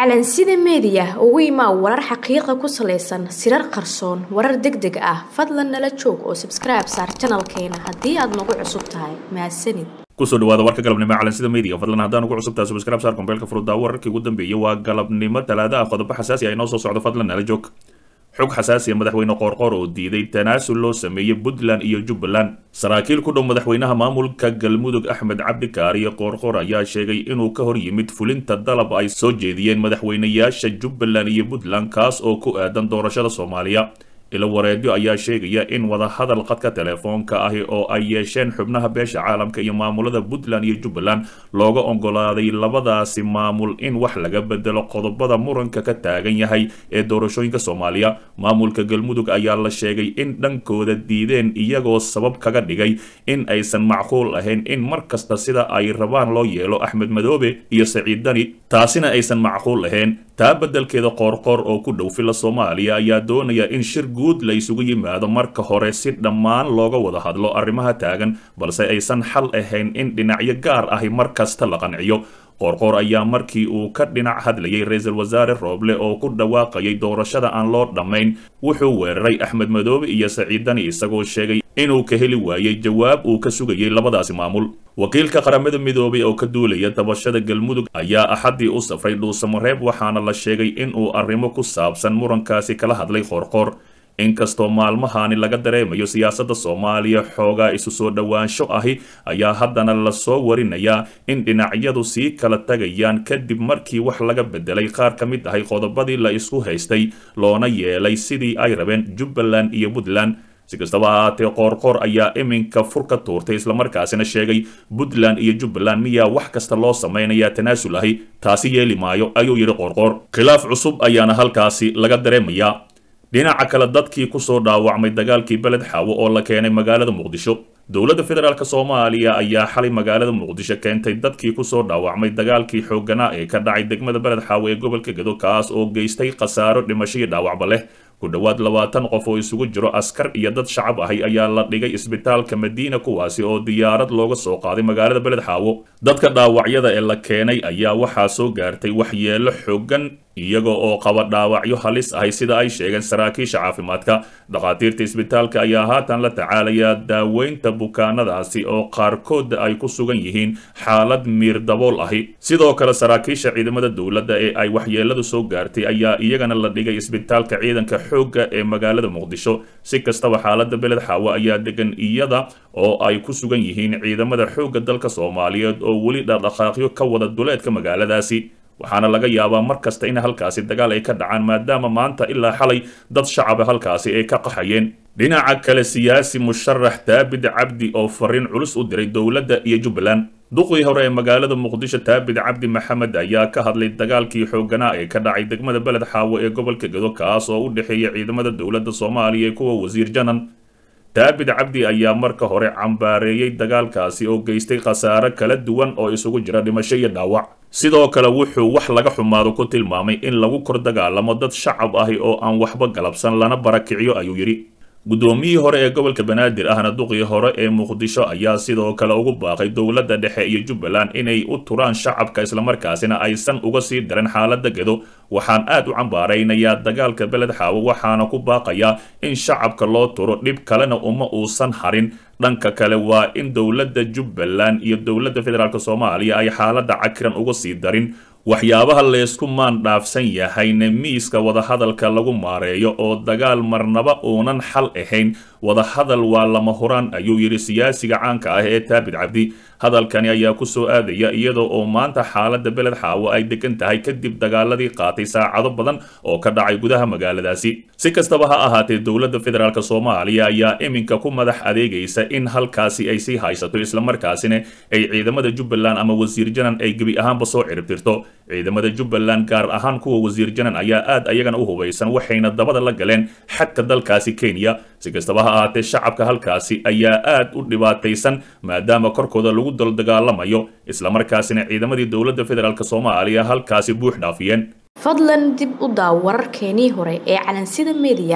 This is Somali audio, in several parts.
calansida meediya ugu imaa warar xaqiiqa ku salaysan sirar qarsoon warar deg deg ah fadlan nala joog oo sabskribe saar janalkeena haddii aad nagu cusub tahay mahadsanid kusoo dhawaada warka galabnimo calansida media fadlan haddaan ugu cusubtahay subscribe saar kombeelka furuddaa wararkii ugu dambeeyay waa galabnimo talaada ah qodobo xasaasi ah inoo soo socdo fadlan nala joog xog xasaasiya madaxweyne qoorqoor oo diiday tanaasul loo sameeyey puntland iyo jubbaland saraakiil ku dhow madaxweynaha maamulka galmudug axmed cabdikaariyo qoorqoor ayaa sheegay inuu ka hor yimid fulinta dalab ay soo jeediyeen madaxweynayaasha jubbaland iyo puntland kaas oo ku aadan doorashada soomaaliya ilo wareedyo ayaa sheegaya in wadahadal qadka telefoonka ahi oo ay yeesheen xubnaha beesha caalamka iyo maamulada puntland iyo jubbaland looga ogolaaday labadaasi maamul in wax laga bedelo qodobada muranka ka taagan yahay ee doorashooyinka soomaaliya maamulka galmudug ayaa la sheegay in dhankooda diideen iyagoo sabab kaga dhigay in aysan macquul ahayn in mar kasta sida ay rabaan loo yeelo axmed madoobe iyo saciid dani taasina aysan macquul ahayn taa beddelkeeda qoorqoor oo ku dhow fila soomaaliya ayaa doonaya in shir guud la isugu yimaado marka hore si dhammaan looga wada hadlo arrimaha taagan balse aysan xal ahayn in dhinacyo gaar ahi mar kasta la qanciyo qoorqoor ayaa markii uu ka dhinac hadlayay ra-iisul wasaare rooble oo ku dhawaaqayay doorashada aan loo dhammayn wuxuu weeraray axmed madoobe iyo saciid dani isagoo sheegay inuu ka heli waayey jawaab uu ka sugayay labadaasi maamul wakiilka qaramada midoobay oo ka duulaya dabashada galmudug ayaa axaddii u safray dhuusamareeb waxaana la sheegay inuu arrimo ku saabsan murankaasi kala hadlay qoorqoor inkastoo maalmahani laga dareemayo siyaasadda soomaaliya xoogaa isu soo dhowaansho ahi ayaa haddana lasoo warinayaa in dhinacyadu sii kala tagayaan kadib markii wax laga bedelay qaar ka mid ahay qodobadii la isku haystay loona yeelay sidii ay rabeen jubbaland iyo puntland si kastaba ahaatee qoorqoor ayaa iminka fur ka tuurtay islamarkaasina sheegay puntland iyo jubbaland miyaa wax kasta loo samaynayaa tanaasul ahi taasi yeeli maayo ayuu yidhi qoorqoor khilaaf cusub ayaana halkaasi laga dareemayaa dhinaca kale dadkii kusoo dhaawacmay dagaalkii beled xaawo oo la keenay magaalada muqdisho dowladda federaalk soomaaliya ayaa xalay magaalada muqdisho keentay dadkii kusoo dhaawacmay dagaalkii xoogganaa ee ka dhacay degmada beled xaawo ee gobolka gedo kaas oo geystay khasaaro dhimasho iyo dhaawacba leh ku dhowaad labaatan qof oo isugu jiro askar iyo dad shacab ahi ayaa la dhigay isbitaalka madiina kuwaasi oo diyaarad looga soo qaaday magaalada beled xaawo dadka dhaawacyada ee la keenay ayaa waxaa soo gaartay waxyeelo xooggan iyaga oo qaba dhaawacyo halis ahay sida ay sheegeen saraakiisha caafimaadka dhakhaatiirta isbitaalka ayaa haatan la tacaalayaa daaweynta bukaanadaasi oo qaarkood ay ku sugan yihiin xaalad miir dabool ahi sidoo kale saraakiisha ciidamada dowladda ee ay waxyeeladu soo gaartay ayaa iyagana la dhigay isbitaalka ciidanka xoogga ee magaalada muqdisho si kastaba xaaladda beled xaawo ayaa degan iyada oo ay ku sugan yihiin ciidamada xoogga dalka soomaaliyeed oo weli dhaqdhaqaaqyo ka wada duleedka magaaladaasi waxaana laga yaabaa mar kasta in halkaasi dagaal ay ka dhacaan maadaama maanta ilaa xalay dad shacaba halkaasi ay ka qaxayeen dhinaca kale siyaasi musharax daabid cabdi oo fariin culus u diray dowladda iyo jubbaland duqii hore ee magaalada muqdisho taabid cabdi maxamed ayaa ka hadlay dagaalkii xoogganaa ee ka dhacay degmada beled xaawo ee gobolka gedo kaas oo u dhexeeya ciidamada dowladda soomaaliya ee kuwa wasiir janan daabid cabdi ayaa marka hore cambaareeyey dagaalkaasi oo geystay khasaare kala duwan oo isugu jira dhimasho iyo dhaawac sidoo kale wuxuu wax laga xumaado ku tilmaamay in lagu kor dagaalamo dad shacab ahi oo aan waxba galabsan lana barakiciyo ayuu yidhi guddoomiyihii hore ee gobolka banaadir ahna duqii hore ee muqdisho ayaa sidoo kale ugu baaqay dowladda dhexe iyo jubbaland inay u turaan shacabka islamarkaasina aysan uga sii darin xaaladda gedo waxaan aad u cambaaraynayaa dagaalka beled xaawo waxaana ku baaqayaa in shacabka loo turo dhib kalena uma uusan harin dhanka kale waa in dowladda jubbaland iyo dowladda federaalk soomaaliya ay xaaladda cakiran uga sii darin waxyaabaha leysku maan dhaafsan yahayna miiska wadahadalka lagu maareeyo oo dagaal marnaba uunan xal ahayn wadahadal waa lama huraan ayuu yidhi siyaasiga caanka ah ee taabid cabdi hadalkani ayaa ku soo aadaya iyadoo oo maanta xaaladda beled xaawo ay degan tahay kadib dagaaladii qaatay saacado badan oo ka dhacay gudaha magaaladaasi si kastaba ha ahaatee dowladda federaalk soomaaliya ayaa iminka ku madax adeegaysa in halkaasi ay sii haysato islamarkaasina ay ciidamada jubbaland ama wasiir janan ay gebi ahaanba soo ciribtirto ciidamada jubbaland gaar ahaan kuwa wasiir janan ayaa aad ayagana u hubaysan waxayna dabada la galeen xadka dalkaasi kenya si kastaba ha ahaatee shacabka halkaasi ayaa aad u dhibaataysan maadaama korkooda lagu daldagaalamayo islamarkaasina ciidamadii dowladda federaalk soomaaliya halkaasi buux dhaafiyeen fadlan dib u daaw wararkeenii hore ee calansida meediya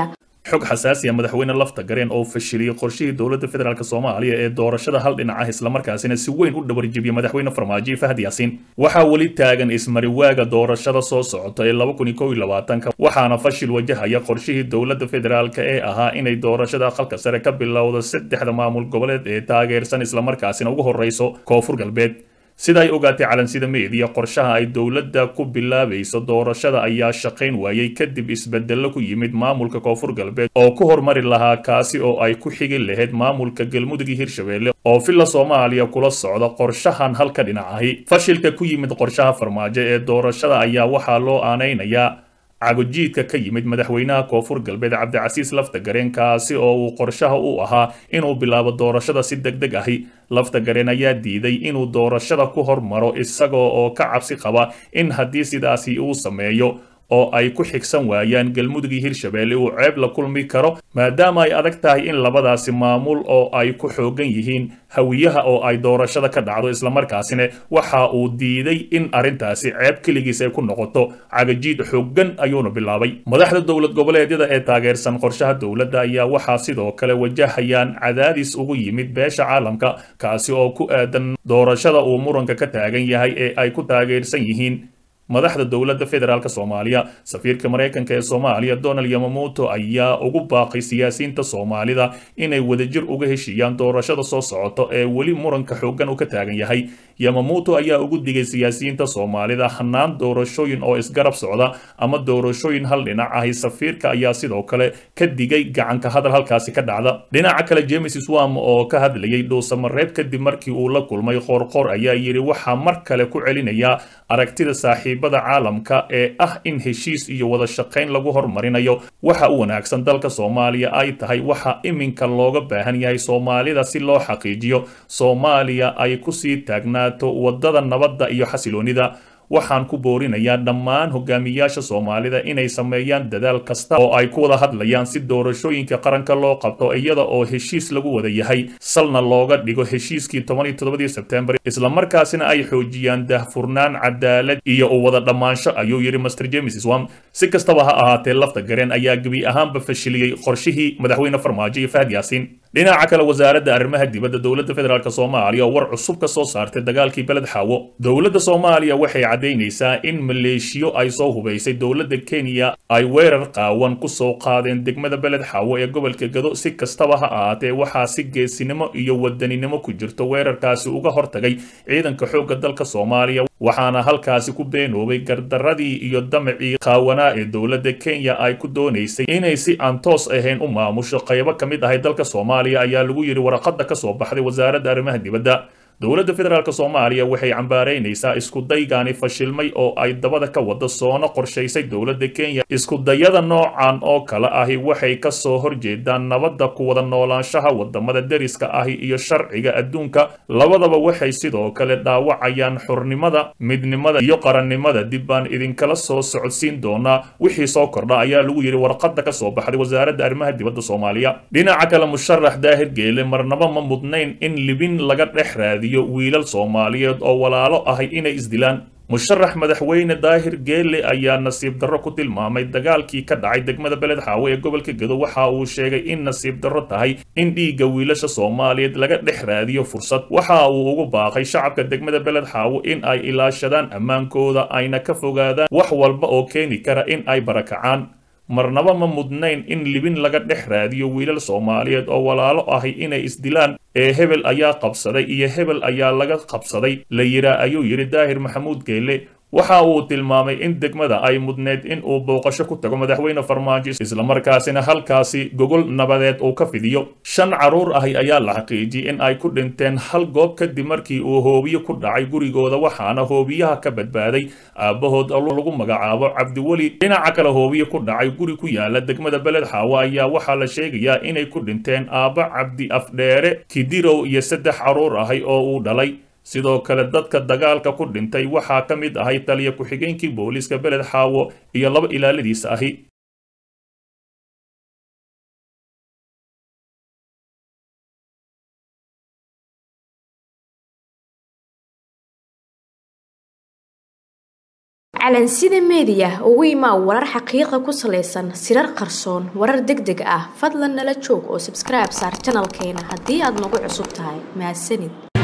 xog xasaasiya madaxweyne lafta gareen oo fashiliyey qorshihii dowladda federaalk soomaaliya ee doorashada hal dhinac ah islamarkaasina si weyn u dhabarjibiyey madaxweyne farmaajo fahad yaasiin waxaa weli taagan ismariwaaga doorashada soo socota ee laba kun iyo kow iyo labaatanka waxaana fashil wajahaya qorshihii dowladda federaalk ee ahaa inay doorashada aqalka sare ka bilowdo saddexda maamul goboleed ee taageersan islamarkaasina ugu horreyso koonfur galbeed sida ay ogaatay calansida meediya qorshaha ay dowladda ku bilaabayso doorashada ayaa shaqayn waayey kadib isbedello ku yimid maamulka koonfur galbeed oo ku hormari lahaa kaasi oo ay ku xigi lahayd maamulka galmudug iyo hirshabelle oo villa soomaaliya kula socda qorshahan halka dhinac ahi fashilka ku yimid qorshaha farmaajo ee doorashada ayaa waxaa loo aanaynayaa cagojiidka ka yimid madaxweynaha koonfur galbeed cabdicasiis lafta gareen kaasi oo uu qorshaha u ahaa inuu bilaabo doorashada si deg deg ahi lafta gareen ayaa diiday inuu doorashada ku hormaro isagoo oo ka cabsi qaba in haddii sidaasi uu sameeyo oo ay ku xigsan waayaan galmudug iyo hirshabelle uu ceeb la kulmi karo maadaama ay adag tahay in labadaasi maamul oo ay ku xoogan yihiin hawiyaha oo ay doorashada ka dhacdo islamarkaasina waxa uu diiday in arrintaasi ceeb keligiis ay ku noqoto cagajiid xoogan ayuuna bilaabay madaxda dowlad goboleedyada ee taageersan qorshaha dowladda ayaa waxaa sidoo kale wajahayaan cadaadis ugu yimid beesha caalamka kaasi oo ku aadan doorashada uu muranka ka taagan yahay ee ay ku taageersan yihiin madaxda dowladda federaalk soomaaliya safiirka maraykanka ee soomaaliya donald yamamoto ayaa ugu baaqay siyaasiyiinta soomaalida inay wadajir uga heshiiyaan doorashada soo socoto ee weli muranka xoogan uu ka taagan yahay yamamoto ayaa ugu digay siyaasiyiinta soomaalida hanaan doorashooyin oo isgarab socda ama doorashooyin hal dhinac ahi safiirka ayaa sidoo kale ka digay gacanka hadal halkaasi ka dhacda dhinaca kale james swam oo ka hadlayay dhuusamareeb kadib markii uu la kulmay qoorqoor ayaa yidhi waxaa mar kale ku celinayaa aragtida saaxiibada caalamka ee ah in heshiis iyo wada shaqayn lagu hormarinayo waxa u wanaagsan dalka soomaaliya ay tahay waxa iminka looga baahan yahay soomaalida si loo xaqiijiyo soomaaliya ay kusii taagnaato wadada nabadda iyo xasiloonida waxaan ku boorinayaa dhammaan hogaamiyaasha soomaalida inay sameeyaan dadaal kasta oo ay ku wada hadlayaan si doorashooyinka qaranka loo qabto iyada oo heshiis lagu wada yahay salna looga dhigo heshiiskii toban iyo toddobadii sebtembar islamarkaasina ay xoojiyaan daahfurnaan cadaalad iyo u wada dhammaansho ayuu yidhi master james swam si kastaba ha ahaatee lafta gareen ayaa gebi ahaanba fashiliyey qorshihii madaxweyne farmaajo iyo fahad yaasiin dhinaca kale wasaaradda arrimaha dibadda dowladda federaalk soomaaliya oo war cusub ka soo saartay dagaalkii beled xaawo dowladda soomaaliya waxay caddaynaysaa in maleeshiyo ay soo hubaysay dowladda kenya ay weerar qaawan ku soo qaadeen degmada beled xaawo ee gobolka gado si kastaba ha ahaatee waxaa si geesinimo iyo wadaninimo ku jirto weerarkaasi uga hortagay ciidanka xoogga dalka soomaaliya waxaana halkaasi ku beenoobay gardaradii iyo damacii qaawanaa ee dowladda kenya ay ku doonaysay inay si aan toos ahayn u maamusho qaybo ka mid ahay dalka soomaaliya ayaa lagu yidhi waraqada ka soo baxday wasaaradda arrimaha dibadda dowladda federaalk soomaaliya waxay cambaaraynaysaa iskudaygaani fashilmay oo ay dabada ka wada soona qorshaysay dowladda kenya iskudayada noocan oo kale ahi waxay ka soo horjeedaan nabadda ku wada noolaanshaha wadamada deriska ahi iyo sharciga adduunka labadaba waxay sidoo kale dhaawacayaan xurnimada midnimada iyo qarannimada dib baan idinkala soo socodsiin doonaa wixii soo kordha ayaa lagu yidhi warqada ka soo baxday wasaaradda arrimaha dibadda soomaaliya dhinaca kale musharax daahir geele marnaba ma mudnayn in libin laga dhex raadiyo wiilal soomaaliyeed oo walaalo ahay inay isdilaan musharax madaxweyne daahir geele ayaa nasiib darro ku tilmaamay dagaalkii ka dhacay degmada beled xaawo ee gobolka gedo waxa uu sheegay in nasiib darro tahay in dhiigga wiilasha soomaaliyeed laga dhex raadiyo fursad waxa uu ugu baaqay shacabka degmada beled xaawo in ay ilaashadaan ammaankooda ayna ka fogaadaan wax walba oo keeni kara in ay barakacaan marnaba ma mudnayn in libin laga dhex raadiyo wiilal soomaaliyeed oo walaalo ahi inay isdilaan ee hebel ayaa qabsaday iyo hebel ayaa laga qabsaday la yiraa ayuu yidhi daahir maxamuud geele waxa uu tilmaamay in degmada ay mudneed in uu booqasho ku tago madaxweyne farmaajo islamarkaasina halkaasi gogol nabadeed uu ka fidiyo shan carruur ahi ayaa la xaqiijiyey in ay ku dhinteen hal goob kadib markii uu hoobiye ku dhacay gurigooda waxaana hoobiyaha ka badbaaday aabbahood lagu magacaabo cabdiweli dhinaca kale hoobiye ku dhacay guri ku yaala degmada beled xaawo ayaa waxaa la sheegayaa inay ku dhinteen aabba cabdi afdheere kidirow iyo saddex carruur ahi oo uu dhalay sidoo kale dadka dagaalka ku dhintay waxaa ka mid ahay taliya ku-xigeenkii booliiska beled xaawo iyo laba ilaaladiisa ahi calansida meediya ugu imaa warar xaqiiqa ku salaysan sirar qarsoon warar deg deg ah fadlan nala joog oo sabskribe saar janalkeena haddii aad nagu cusub tahay mahadsanid